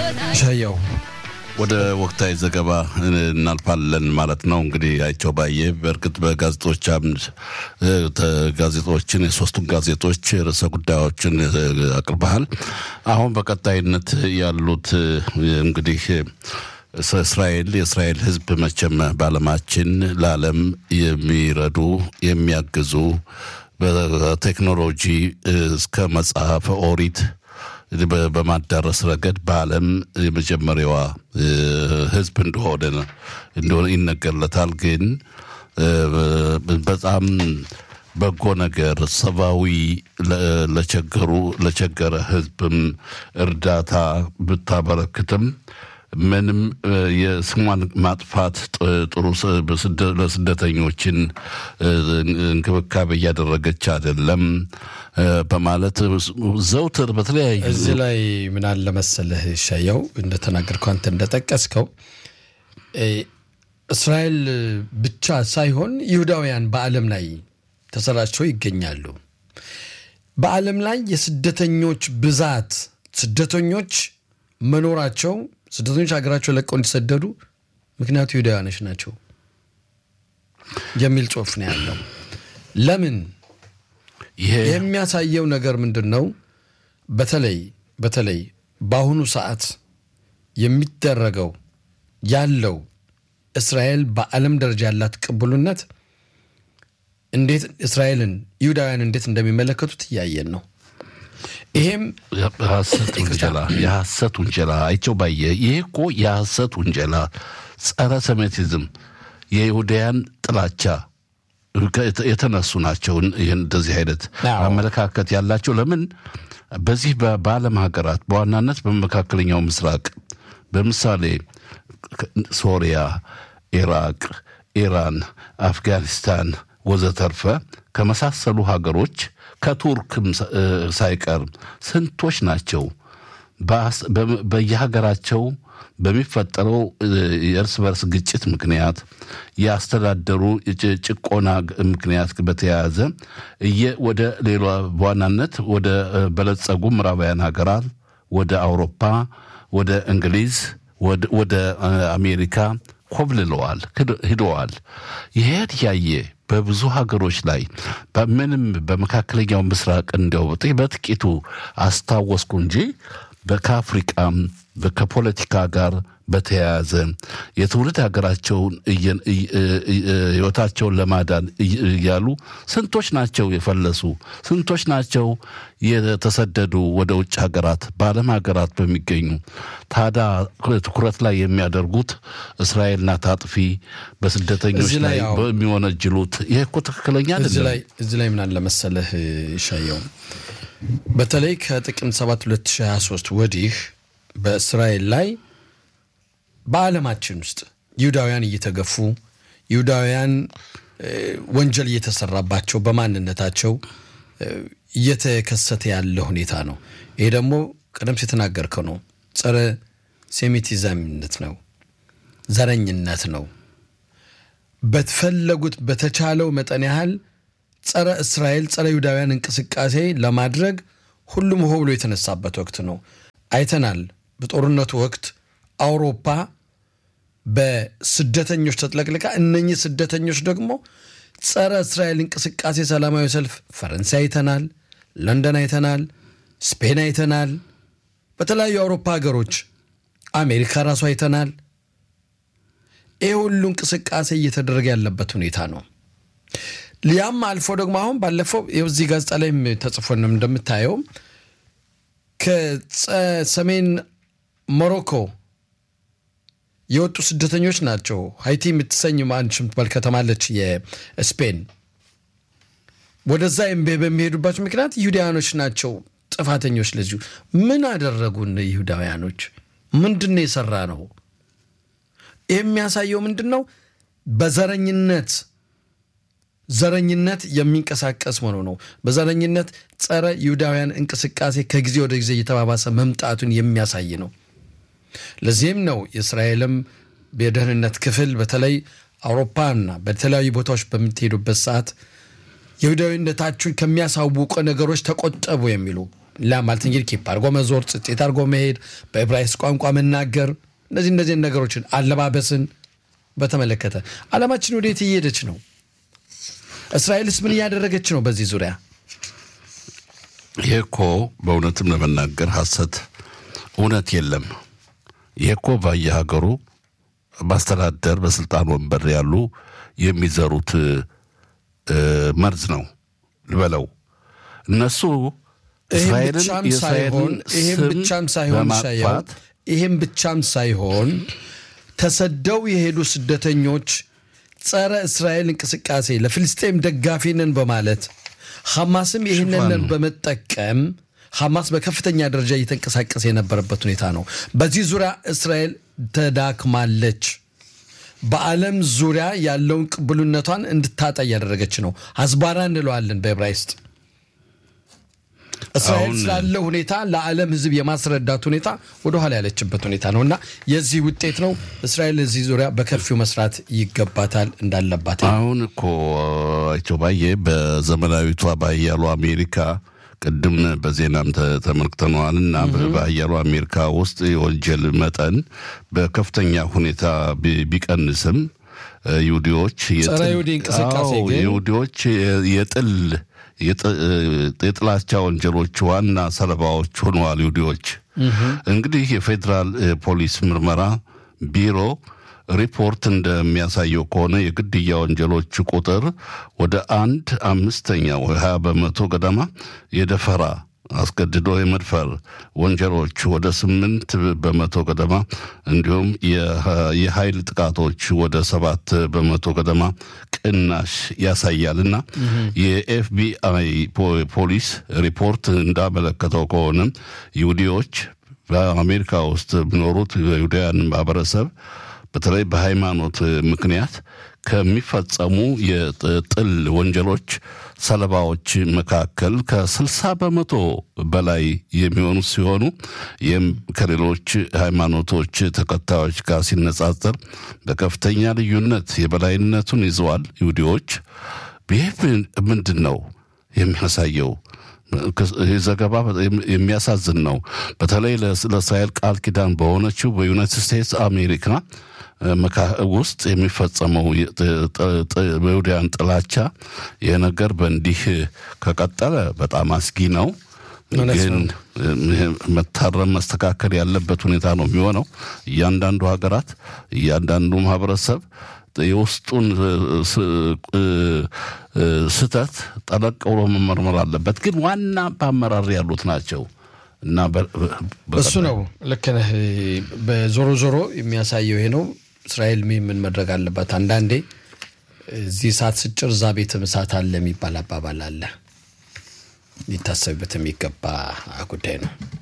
ሻያው ወደ ወቅታዊ ዘገባ እናልፋለን ማለት ነው። እንግዲህ አይቸው ባየ በእርግጥ በጋዜጦች አምድ ጋዜጦችን የሶስቱን ጋዜጦች ርዕሰ ጉዳዮችን አቅርበሃል። አሁን በቀጣይነት ያሉት እንግዲህ እስራኤል የእስራኤል ሕዝብ መቼም በዓለማችን ለዓለም የሚረዱ የሚያግዙ በቴክኖሎጂ እስከ መጽሐፈ ኦሪት በማዳረስ ረገድ በዓለም የመጀመሪያዋ ህዝብ እንደሆነ እንደሆነ ይነገርለታል። ግን በጣም በጎ ነገር ሰብአዊ ለቸገሩ ለቸገረ ህዝብም እርዳታ ብታበረክትም ምንም የስሟን ማጥፋት ጥሩ ለስደተኞችን እንክብካቤ እያደረገች አይደለም በማለት ዘውትር በተለያዩ እዚህ ላይ ምን አለ መሰለህ ሻያው እንደተናገርከው አንተ እንደጠቀስከው እስራኤል ብቻ ሳይሆን ይሁዳውያን በዓለም ላይ ተሰራጭተው ይገኛሉ። በዓለም ላይ የስደተኞች ብዛት ስደተኞች መኖራቸው ስደተኞች ሀገራቸው ለቀው እንዲሰደዱ ምክንያቱ ይሁዳውያኖች ናቸው የሚል ጽሑፍ ነው ያለው። ለምን ይሄ የሚያሳየው ነገር ምንድን ነው? በተለይ በተለይ በአሁኑ ሰዓት የሚደረገው ያለው እስራኤል በዓለም ደረጃ ያላት ቅቡልነት እንዴት እስራኤልን ይሁዳውያን እንዴት እንደሚመለከቱት እያየን ነው። ይሄም የሐሰት ውንጀላ የሐሰት ውንጀላ አይቸው ባየ ይሄ እኮ የሐሰት ውንጀላ ጸረ ሴሜቲዝም የይሁዳያን ጥላቻ የተነሱ ናቸው። ይህን እንደዚህ አይነት አዎ። አመለካከት ያላቸው ለምን በዚህ በ- በዓለም ሀገራት በዋናነት በመካከለኛው ምስራቅ በምሳሌ ሶሪያ፣ ኢራቅ፣ ኢራን፣ አፍጋኒስታን ወዘተርፈ ከመሳሰሉ ሀገሮች ከቱርክም ሳ- እ ሳይቀር ስንቶች ናቸው በአስ- በ- በየሀገራቸው በሚፈጠረው እ የእርስ በርስ ግጭት ምክንያት የአስተዳደሩ ጭ- ጭቆና ግ- ምክንያት በተያያዘ እየ ወደ ሌላ በዋናነት ወደ እ በለጸጉ ምዕራባውያን ሀገራት ወደ አውሮፓ፣ ወደ እንግሊዝ፣ ወደ- ወደ እ አሜሪካ ኮብልለዋል፣ ሂድ- ሂደዋል። ይሄድ ያየ በብዙ ሀገሮች ላይ በምንም በመካከለኛው ምስራቅ እንዲያው በጥ- በጥቂቱ አስታወስኩ እንጂ በከአፍሪቃም በ- ከፖለቲካ ጋር በተያያዘ የትውልድ ሀገራቸውን እየ- እየ- እየ- ህይወታቸውን ለማዳን እየ- እያሉ ስንቶች ናቸው የፈለሱ? ስንቶች ናቸው የተሰደዱ ወደ ውጭ ሀገራት በዓለም ሀገራት በሚገኙ ታዲያ ትኩረት ላይ የሚያደርጉት እስራኤል ናት አጥፊ በስደተኞች እዚህ ላይ ላይ ያው- በሚወነጅሉት ይህ እኮ ትክክለኛ እዚህ አይደለም። ላይ እዚህ ላይ ምን አለ መሰለህ ይሻየው በተለይ ከጥቅምት 7 2023 ወዲህ በእስራኤል ላይ በዓለማችን ውስጥ ይሁዳውያን እየተገፉ ይሁዳውያን እ፣ ወንጀል እየተሰራባቸው በማንነታቸው እ፣ እየተከሰተ ያለ ሁኔታ ነው። ይሄ ደግሞ ቀደም ሲል የተናገርከው ነው። ጸረ ሴሚቲዝምነት ነው፣ ዘረኝነት ነው። በተፈለጉት በተቻለው መጠን ያህል ጸረ እስራኤል ጸረ ይሁዳውያን እንቅስቃሴ ለማድረግ ሁሉም ሆ ብሎ የተነሳበት ወቅት ነው። አይተናል። በጦርነቱ ወቅት አውሮፓ በስደተኞች ተጥለቅልቃ፣ እነኚህ ስደተኞች ደግሞ ጸረ እስራኤል እንቅስቃሴ ሰላማዊ ሰልፍ ፈረንሳይ አይተናል፣ ለንደን አይተናል፣ ስፔን አይተናል፣ በተለያዩ የአውሮፓ ሀገሮች አሜሪካ ራሱ አይተናል። ይህ ሁሉ እንቅስቃሴ እየተደረገ ያለበት ሁኔታ ነው። ሊያም አልፎ ደግሞ አሁን ባለፈው ይኸው እዚህ ጋዜጣ ላይም ተጽፎ ነው እንደምታየው ከሰሜን ሞሮኮ የወጡ ስደተኞች ናቸው። ሀይቲ የምትሰኝ አንድ የምትባል ከተማ አለች የስፔን። ወደዛ ኤምቤ በሚሄዱባቸው ምክንያት ይሁዳውያኖች ናቸው ጥፋተኞች። ለዚሁ ምን አደረጉን ይሁዳውያኖች? ምንድን ነው የሰራ ነው? ይህ የሚያሳየው ምንድን ነው? በዘረኝነት ዘረኝነት የሚንቀሳቀስ መሆኑ ነው። በዘረኝነት ጸረ ይሁዳውያን እንቅስቃሴ ከጊዜ ወደ ጊዜ እየተባባሰ መምጣቱን የሚያሳይ ነው። ለዚህም ነው የእስራኤልም የደህንነት ክፍል በተለይ አውሮፓና በተለያዩ ቦታዎች በምትሄዱበት ሰዓት ይሁዳዊነታችሁን ከሚያሳውቁ ነገሮች ተቆጠቡ የሚሉ ላ ማለት እንግዲህ ኬፕ አድርጎ መዞር፣ ጽጤት አድርጎ መሄድ፣ በዕብራይስጥ ቋንቋ መናገር፣ እነዚህ እነዚህን ነገሮችን አለባበስን በተመለከተ ዓለማችን ወዴት እየሄደች ነው? እስራኤልስ ምን እያደረገች ነው? በዚህ ዙሪያ ይህ እኮ በእውነትም ለመናገር ሐሰት እውነት የለም። ይህ እኮ በየሀገሩ ማስተዳደር በስልጣን ወንበር ያሉ የሚዘሩት መርዝ ነው ልበለው። እነሱ ይህም እስራኤልን ብቻም ሳይሆን የእስራኤልን ይህም ስም ብቻም ሳይሆን ሻያው በማጥፋት ይህም ብቻም ሳይሆን ተሰደው የሄዱ ስደተኞች ጸረ እስራኤል እንቅስቃሴ ለፍልስጤም ደጋፊ ነን በማለት ሐማስም ይህንን በመጠቀም ሐማስ በከፍተኛ ደረጃ እየተንቀሳቀሰ የነበረበት ሁኔታ ነው። በዚህ ዙሪያ እስራኤል ተዳክማለች። በዓለም ዙሪያ ያለውን ቅቡልነቷን እንድታጣ እያደረገች ነው። አዝባራ እንለዋለን በዕብራይስጥ። እስራኤል አሁን- ስላለው ሁኔታ ለዓለም ሕዝብ የማስረዳት ሁኔታ ወደኋላ ያለችበት ሁኔታ ነው እና የዚህ ውጤት ነው። እስራኤል እዚህ ዙሪያ በከፊው መስራት ይገባታል እንዳለባት አሁን እኮ አይቸው ባየ በዘመናዊቷ በሀያሉ አሜሪካ ቅድም በዜናም ተ- ተመልክተነዋል እና በሀያሉ አሜሪካ ውስጥ የወንጀል መጠን በከፍተኛ ሁኔታ ቢ- ቢቀንስም እ፣ ይሁዲዎች የጥል- ጸረ ይሁዲ እንቅስቃሴ አዎ፣ ግን- ይሁዲዎች የ- የጥል የጥ- እ፣ የጥላቻ ወንጀሎች ዋና ሰለባዎች ሆነዋል ይሁዲዎች። እንግዲህ የፌዴራል እ፣ ፖሊስ ምርመራ ቢሮ ሪፖርት እንደሚያሳየው ከሆነ የግድያ ወንጀሎች ቁጥር ወደ አንድ አምስተኛ ወይ ሀያ በመቶ ገደማ የደፈራ አስገድዶ የመድፈር ወንጀሎች ወደ ስምንት በመቶ ገደማ እንዲሁም የሀ- የኃይል ጥቃቶች ወደ ሰባት በመቶ ገደማ ቅናሽ ያሳያል እና የኤፍቢአይ ፖ- ፖሊስ ሪፖርት እንዳመለከተው ከሆነ ይሁዲዎች በአሜሪካ ውስጥ የሚኖሩት የይሁዳውያን ማህበረሰብ በተለይ በሃይማኖት ምክንያት ከሚፈጸሙ የጥል ወንጀሎች ሰለባዎች መካከል ከ60 በመቶ በላይ የሚሆኑ ሲሆኑ ይህም ከሌሎች ሃይማኖቶች ተከታዮች ጋር ሲነጻጸር በከፍተኛ ልዩነት የበላይነቱን ይዘዋል ይሁዲዎች። ይህ ምንድን ነው የሚያሳየው? ይህ ዘገባ የሚያሳዝን ነው። በተለይ ለእስራኤል ቃል ኪዳን በሆነችው በዩናይትድ ስቴትስ አሜሪካ ውስጥ የሚፈጸመው በይሁዳውያን ጥላቻ ይህ ነገር በእንዲህ ከቀጠለ በጣም አስጊ ነው። ግን መታረም መስተካከል ያለበት ሁኔታ ነው የሚሆነው። እያንዳንዱ ሀገራት እያንዳንዱ ማህበረሰብ የውስጡን ስህተት ጠለቅ ብሎ መመርመር አለበት። ግን ዋና በአመራር ያሉት ናቸው እና እሱ ነው። ልክ ነህ። በዞሮ ዞሮ የሚያሳየው ይሄ ነው። እስራኤል ምን መድረግ አለባት? አንዳንዴ እዚህ እሳት ስጭር እዛ ቤትም እሳት አለ የሚባል አባባል አለ። ሊታሰብበት የሚገባ ጉዳይ ነው።